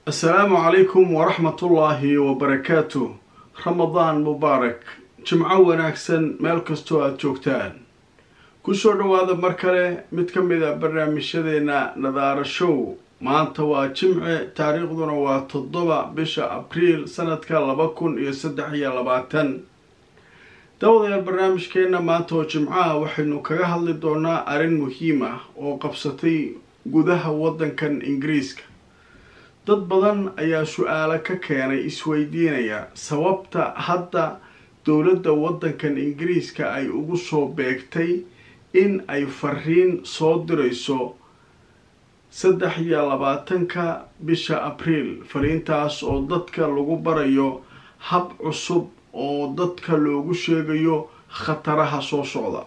assalaamu calaykum waraxmatullaahi wabarakaatu ramadaan mubaarak jimco wanaagsan meel kastoo aada joogtaan kusoo dhowaada mar kale mid ka mid a barnaamijyadeena nadaara show maanta waa jimce taariikhduna waa toddoba bisha abriil sanadka laba kun iyo saddex iyo labaatan dawadayaal barnaamijkeenna maanta oo jimcaha waxaynu kaga hadli doonaa arrin muhiim ah oo qabsatay gudaha waddankan ingiriiska dad badan ayaa su-aalo ka keenay isweydiinaya sababta hadda dowladda waddankan ingiriiska ay ugu soo beegtay in ay fariin soo dirayso saddex iyo labaatanka bisha abriil fariintaas oo dadka lagu barayo hab cusub oo dadka loogu sheegayo khataraha soo socda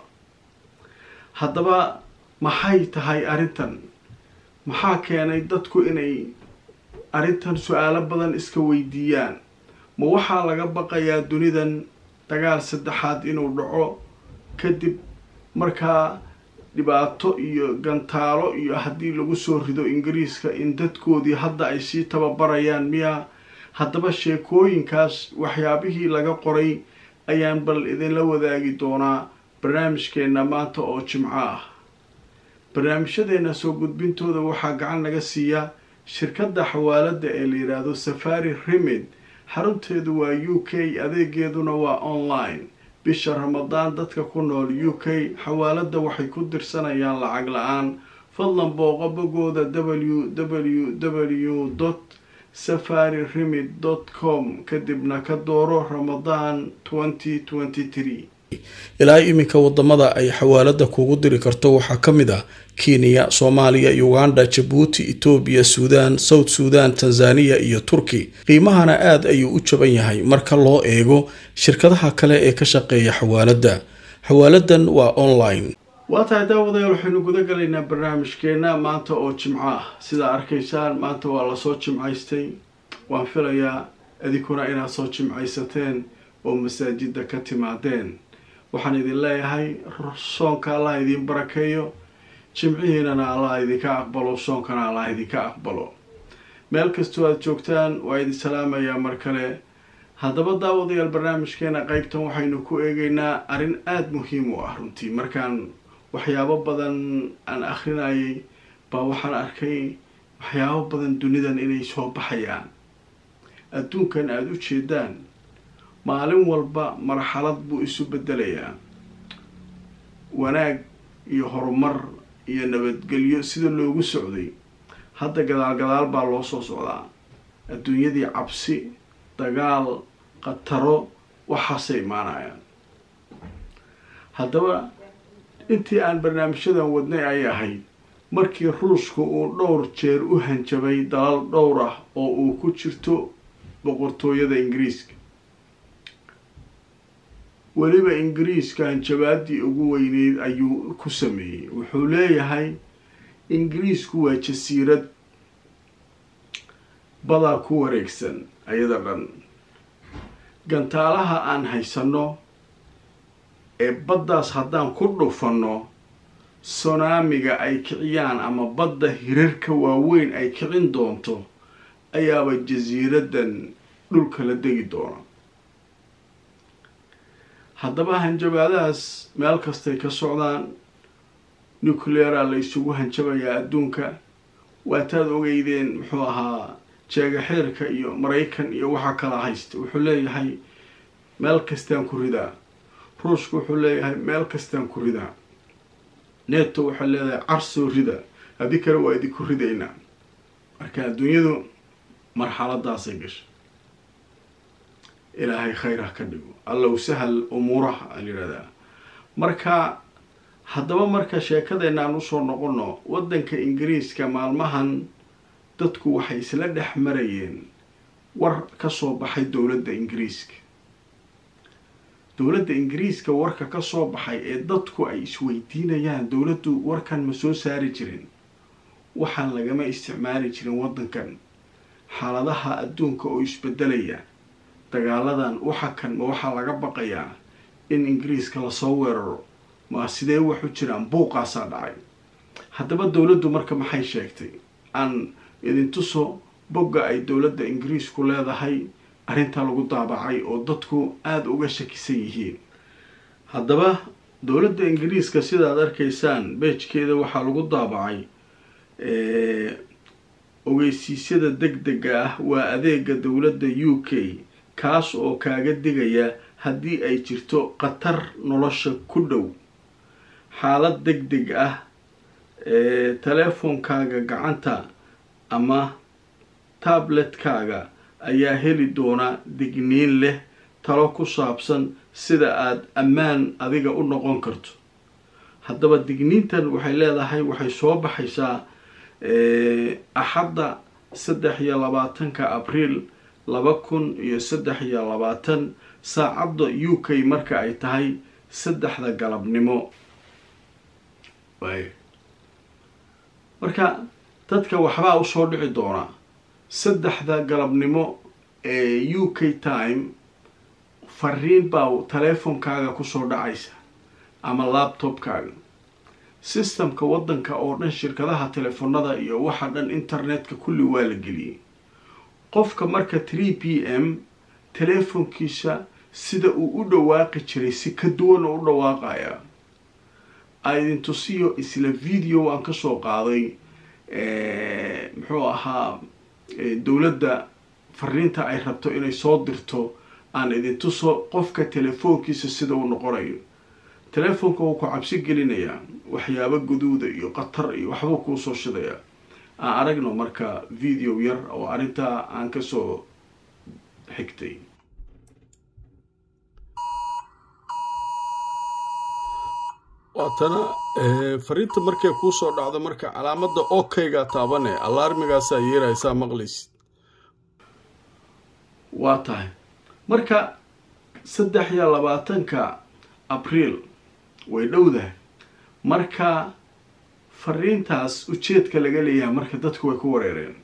haddaba maxay tahay arrintan maxaa keenay dadku inay arrintan su-aalo badan iska weydiiyaan ma waxaa laga baqayaa dunidan dagaal saddexaad inuu dhaco kadib markaa dhibaato iyo gantaalo iyo haddii lagu soo rido ingiriiska in dadkoodii hadda ay sii tababarayaan miya haddaba sheekooyinkaas waxyaabihii laga qoray ayaan bal idinla wadaagi doonaa barnaamijkeenna maanta oo jimco ah barnaamijyadeena soo gudbintooda waxaa gacan naga siiya shirkadda xawaaladda ee la yidhaahdo safari remid xarunteedu waa u k adeegeeduna waa online bisha ramadaan dadka ku nool u k xawaaladda waxay ku dirsanayaan lacag la-aan fadlan booqo bogooda w w w dot safari remid dot com kadibna ka dooro ramadaan twenty twenty three ilaa iminka wadamada ay xawaalada kugu diri karto waxaa ka mid ah kenya soomaaliya uganda jabuuti etoobiya suudaan south suudan tanzaniya iyo turki qiimahana aada ayuu u jaban yahay marka loo eego shirkadaha kale ee ka shaqeeya xawaaladda xawaaladan waa online waa tahay daawadayaal waxaynu guda galaynaa barnaamijkeena maanta oo jimco ah sidaa arkaysaan maanta waa lasoo jimcaystay waan filayaa idinkuna inaad soo jimcaysateen oo masaajida ka timaadeen waxaan idin leeyahay soonka allah idiin barakeeyo jimcihiinana allah idinka aqbalo soonkana allah idinka aqbalo meel kastoo aada joogtaan waa idin salaamayaa mar kale haddaba daawadayaal barnaamijkeena qeybtan waxaynu ku eegeynaa arrin aada muhiim u ah runtii markaan waxyaabo badan aan akrinayay baa waxaan arkay waxyaabo badan dunidan inay soo baxayaan adduunkan aada u jeedaan maalin walba marxalad buu isu bedelayaa wanaag iyo horumar iyo nabadgelyo sida loogu socday hadda gadaal gadaal baa loo soo socdaa adduunyadii cabsi dagaal khataro waxaasay imaanayaan haddaba intii aan barnaamijyadan wadnay ay ahayd markii ruushka uu dhowr jeer u hanjabay dalal dhowr ah oo uu ku jirto boqortooyada ingiriiska weliba ingiriiska hanjabaadii ugu weyneyd ayuu ku sameeyey wuxuu leeyahay ingiriisku waa jasiirad badaa ku wareegsan ayada dhan gantaalaha aan haysanno ee baddaas haddaan ku dhufanno sonaamiga ay kiciyaan ama badda hirarka waaweyn ay kicin doonto ayaaba jasiiraddan dhulka la degi doona haddaba hanjabaadahaas meel kastay ka socdaan nucleara la isugu hanjabayaa adduunka waataad ogeydeen muxuu ahaa jeegaxeerka iyo maraykan iyo waxaa kala haysta wuxuu leeyahay meel kastaan ku ridaa ruushka wuxuu leeyahay meel kastaan ku ridaa neto waxay leedahay carsoo rida haddii kale waa idinku ridaynaa marka adduunyadu marxaladaasay gashay ilaahay khayr ha ka dhigo allow sahal umuuraha a yidhahdaa marka haddaba marka sheekadeenna aan usoo noqono waddanka ingiriiska maalmahan dadku waxay isla dhex marayeen war ka soo baxay dowladda ingiriiska dowladda ingiriiska warka ka soo baxay ee dadku ay isweydiinayaan dowladdu warkan ma soo saari jirin waxaan lagama isticmaali jirin waddankan xaaladaha adduunka oo isbedelaya dagaaladan waxa kan ma waxaa laga baqayaa in ingiriiska lasoo weeraro ma sidee wax u jiraan buuqaasaa dhacay haddaba dowladdu marka maxay sheegtay aan idintuso bogga ay dowladda ingiriisku leedahay arrintaa lagu daabacay oo dadku aada uga shakisan yihiin haddaba dowladda ingiriiska sidaad arkaysaan beejkeeda waxaa lagu daabacay ogeysiisyada deg dega ah waa adeega dowladda u k kaas oo kaaga digaya haddii ay jirto khatar nolosha ku dhow xaalad deg deg ah teleefonkaaga gacanta ama tabletkaaga ayaa heli doona digniin leh talo ku saabsan sida aada ammaan adiga u noqon karto haddaba digniintan waxay leedahay waxay soo baxaysaa axadda saddex iyo labaatanka abriil laba kun iyo saddex iyo labaatan saacadda u k marka ay tahay saddexda galabnimo marka dadka waxbaa usoo dhici doona saddexda galabnimo ee u k time fariin baa teleefonkaaga kusoo dhacaysa ama laptopkaaga systemka waddanka oo dhan shirkadaha teleefonada iyo waxa dhan internetka kulli waa la geliyey qofka marka tree p m teleefonkiisa sida uu u dhawaaqi jiray si ka duwan oo u dhawaaqaya aidin tusiyo isla video aan kasoo qaaday muxuu ahaa dowladda fariinta ay rabto inay soo dirto aan idin tuso qofka telefoonkiisa sida uu noqonayo telefoonka wuu ku cabsi gelinayaa waxyaabo guduuda iyo qatar iyo waxbuu kuu soo shidayaa aan aragno marka video yar oo arrintaa aan kasoo xigtay waatana fariinta markay kuu soo dhacdo marka calaamada okayga taabane alaarmigaasaa yeeraysaa maqlaysid waa tahay marka saddex iyo labaatanka abriil way dhowdahay marka fariintaas ujeedka laga leeyahay marka dadku way ku wareereen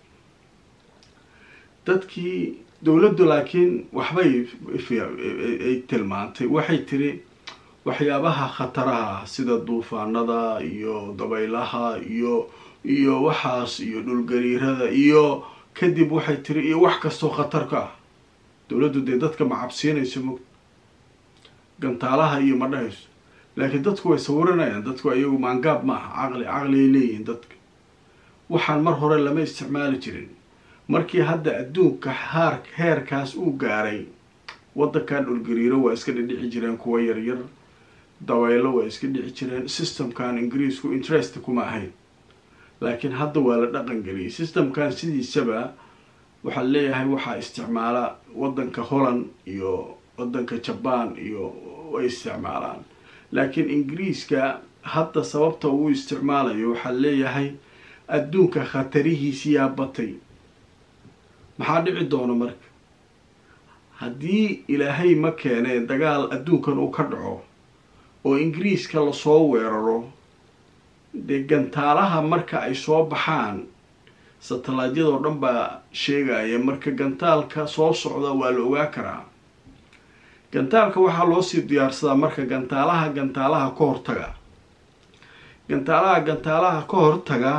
dadkii dowladdu laakiin waxbay ay tilmaantay waxay tiri waxyaabaha khataraha sida duufaanada iyo dabaylaha iyo iyo waxaas iyo dhulgariirada iyo kadib waxay tiri iyo wax kastoo khatar ka ah dowladdu dee dadka ma cabsiinayso mog gantaalaha iyo ma dhahayso laakiin dadku way sawiranayaan dadku iyagu maangaab ma aha caqli caqliay leeyihiin dadka waxaan mar hore lama isticmaali jirin markii hadda adduunka haar heerkaas uu gaaray waddankan dhulgariiro waa iska dhidhici jireen kuwa yaryar dabaylo waa iska dhici jireen systemkan ingiriisku interest kuma ahayn laakiin hadda waa la dhaqan geliyay systemkan sidiisaba waxaa leeyahay waxaa isticmaala waddanka holland iyo waddanka jaban iyo way isticmaalaan laakiin ingiriiska hadda sababta uu isticmaalayo waxaa leeyahay adduunka khatarihiisiyaa batay maxaa dhici doona marka haddii ilaahay ma keenee dagaal adduunkan uu ka dhaco oo ingiriiska lasoo weeraro dee gantaalaha marka ay soo baxaan satellaadyadoo dhan baa sheegaya marka gantaalka soo socda waa la ogaa karaa gantaalka waxaa loosii diyaarsadaa marka gantaalaha gantaalaha ka hortaga gantaalaha gantaalaha ka hortaga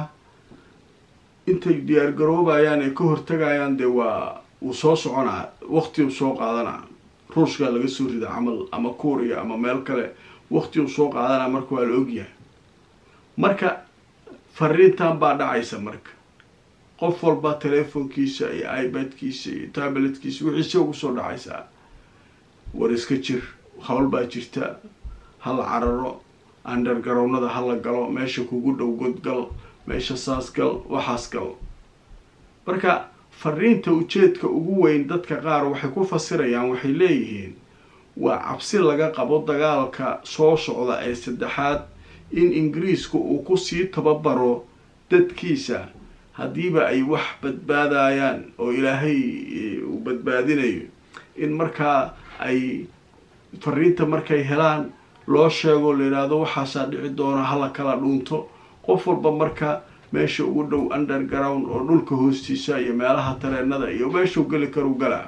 intay diyaargaroobayaan ay ka hortagayaan dee waa wuu soo soconaa waqti soo qaadanaa ruushka laga soo rida camal ama kuuriya ama meel kale waqti uu soo qaadanaa marka waa la ogyahay marka fariintan baa dhacaysa marka qof walba teleefonkiisa iyo ibadkiisa iyo tabletkiisa wixiise ugu soo dhacaysaa war iska jir hawl baa jirta hala cararo undergarownada hala galo meesha kugu dhow godgal meesha saas gal waxaas gal marka fariinta ujeedka ugu weyn dadka qaar waxay ku fasirayaan waxay leeyihiin waa cabsi laga qabo dagaalka soo socda ee saddexaad in ingiriisku uu kusii tababaro dadkiisa haddiiba ay wax badbaadayaan oo ilaahay uu badbaadinayo in markaa ay fariinta markay helaan loo sheego la yidhaahdo waxaasaa dhici doona hala kala dhuunto qof walba marka meesha ugu dhow underground oo dhulka hoostiisa iyo meelaha tareenada iyo meeshuu geli karu galaa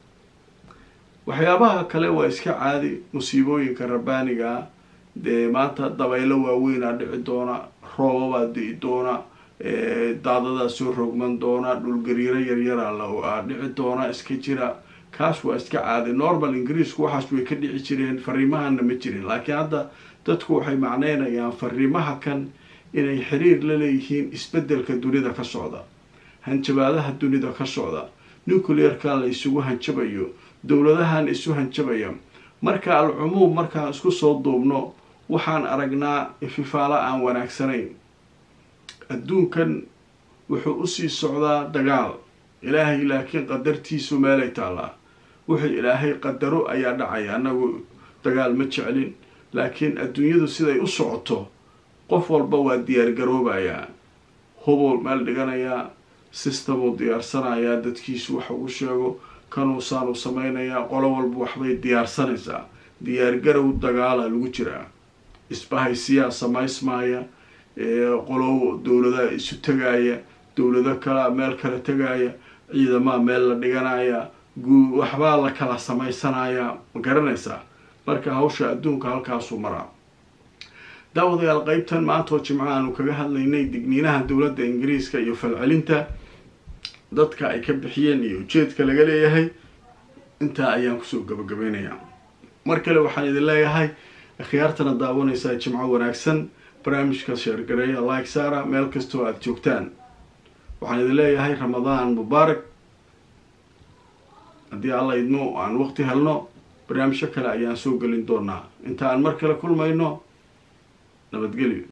waxyaabaha kale waa iska caadi musiibooyinka rabbaaniga dee maanta dabaylo waaweynaa dhici doona roobabaa di'i doona daadadaa soo rogman doona dhulgariiro yaryara la dhici doona iska jira kaas waa iska caadi normal ingiriisku waxaas way ka dhici jireen fariimahana ma jirin laakiin hadda dadku waxay macneynayaan fariimaha kan inay xiriir la leeyihiin isbedelka dunida ka socda hanjabaadaha dunida ka socda nuclearka la isugu hanjabayo dowladahan isu hanjabaya marka al-cumuum markaan isku soo duubno waxaan aragnaa ififaalo aan wanaagsanayn adduunkan wuxuu usii socdaa dagaal ilaahay laakiin qadartiisu meelay taallaa wuxuu ilaahay qadaro ayaa dhacaya annagu dagaal ma jeclin laakiin adduunyadu siday u socoto qof walba waa diyaargaroobayaa hubuu meel dhiganayaa systemuu diyaarsanayaa dadkiisu wax ugu sheego kanuusaanu sameynayaa qolo walba waxbay diyaarsanaysaa diyaargarow dagaala lagu jiraa isbahaysiyaa samaysmaaya qolo dowladaha isu tagaaya dowlado kalea meel kala tagaaya ciidamaa meel la dhiganaya guu waxbaa la kala samaysanayaa ma garanaysaa marka hawsha adduunka halkaasuu maraa daawadayaal qeybtan maanta oo jimco aanu kaga hadlaynay digniinaha dowladda ingiriiska iyo falcelinta dadka ay ka bixiyeen iyo ujeedka laga leeyahay intaa ayaan kusoo gabagabeynayaa mar kale waxaan idin leeyahay akhyaartana daawanaysaa jimco wanaagsan barnaamijka sheergareeya like sara meel kastoo aada joogtaan waxaan idin leeyahay ramadaan mubaarak haddii alla idmo aan waqti helno barnaamijyo kale ayaan soo gelin doonaa inta aan mar kale kulmayno nabadgelyo